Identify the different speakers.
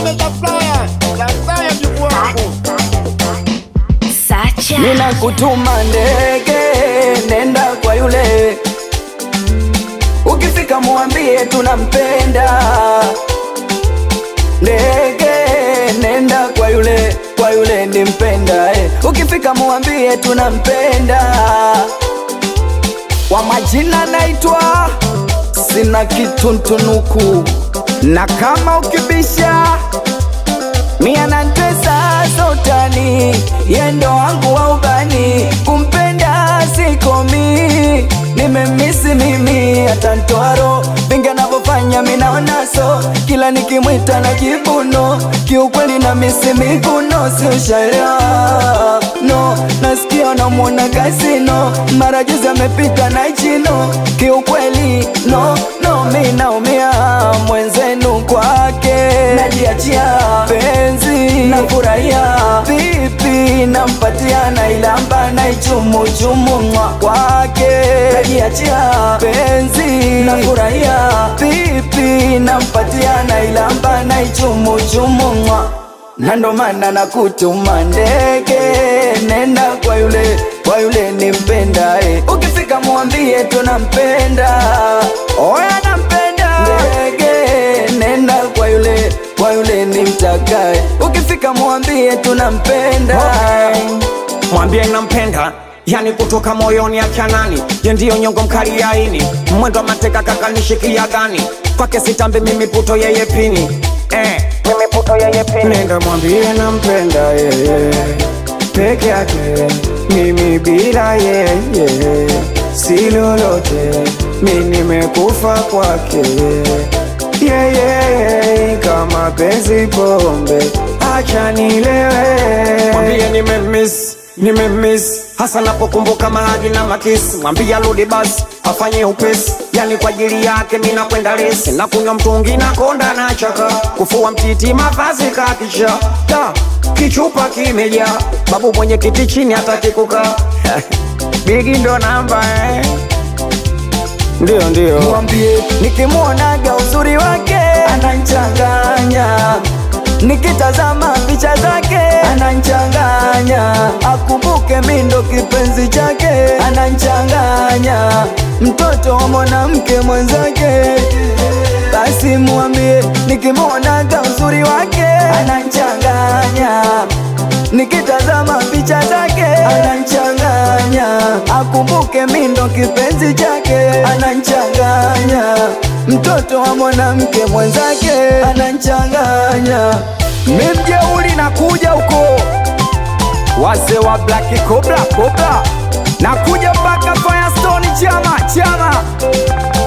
Speaker 1: Mega Flyer, Tanzania mjukuu wangu.
Speaker 2: Sacha.
Speaker 3: Nina kutuma ndege, nenda kwa yule, ukifika muambie tunampenda. Ndege, nenda kwa yule, kwa yule nimpenda eh. Ukifika muambie tunampenda. Kwa majina naitwa sina kituntunuku, na kama ukibisha Mia na tesa sotani yendo wangu wa ubani kumpenda sikomi nimemisi mimi hata ntwaro vingi anavyofanya minaonaso kila nikimwita na jibuno kiukweli na misi miguno si ushaelewa no nasikia namwona kasino mara juzi amepita na chino kiukweli no no mi naumia mwenzenu kwake najiachia penzi nafurahia vipi nampatia nailamba naichumuchumu mwa kwake najiachia penzi nafurahia vipi nampatia nailamba naichumuchumu mwa na ndo maana nakutuma ndege, nenda kwa yule, kwa yule nimpenda eh. Ukifika mwambie tunampenda, oya nampenda. Ndege, nenda kwa yule, kwa yule nimtakae. Ukifika mwambie tunampenda.
Speaker 4: mwambie nampenda yani kutoka moyoni achanani ye ndiyo nyongo mkali ya ini mwendo wa mateka kakanishikia gani kwake sitambi mimi puto yeye pini eh, mimi puto yeye pini nenda mwambie nampenda yeye peke yake mimi bila yeye si lolote mi nimekufa kwake yeye kama penzi pombe acha nilewe mwambie nimemiss nimemiss hasa napokumbuka mahadi na makisi mwambie arudi basi afanye upesi yani kwa ajili yake mi nakwenda lesi na kunywa mtungi na konda na chaka kufua mtiti mavazi kakisha da kichupa kimejaa babu mwenye kiti chini hataki kukaa bigi ndo namba eh. ndio ndio
Speaker 3: mwambie nikimwonaga uzuri wake ananchanganya nikitazama picha zake ananchanganya akumbuke mindo kipenzi chake ananchanganya mtoto wa mwanamke mwenzake basi mwambie nikimwonaga uzuri wake ananchanganya nikitazama picha zake ananchanganya akumbuke mindo kipenzi chake ananchanganya mtoto wa mwanamke mwenzake ananchanganya mimjeuli na kuja huko wase wa Black Cobra Cobra na kuja mpaka Firestone chama chama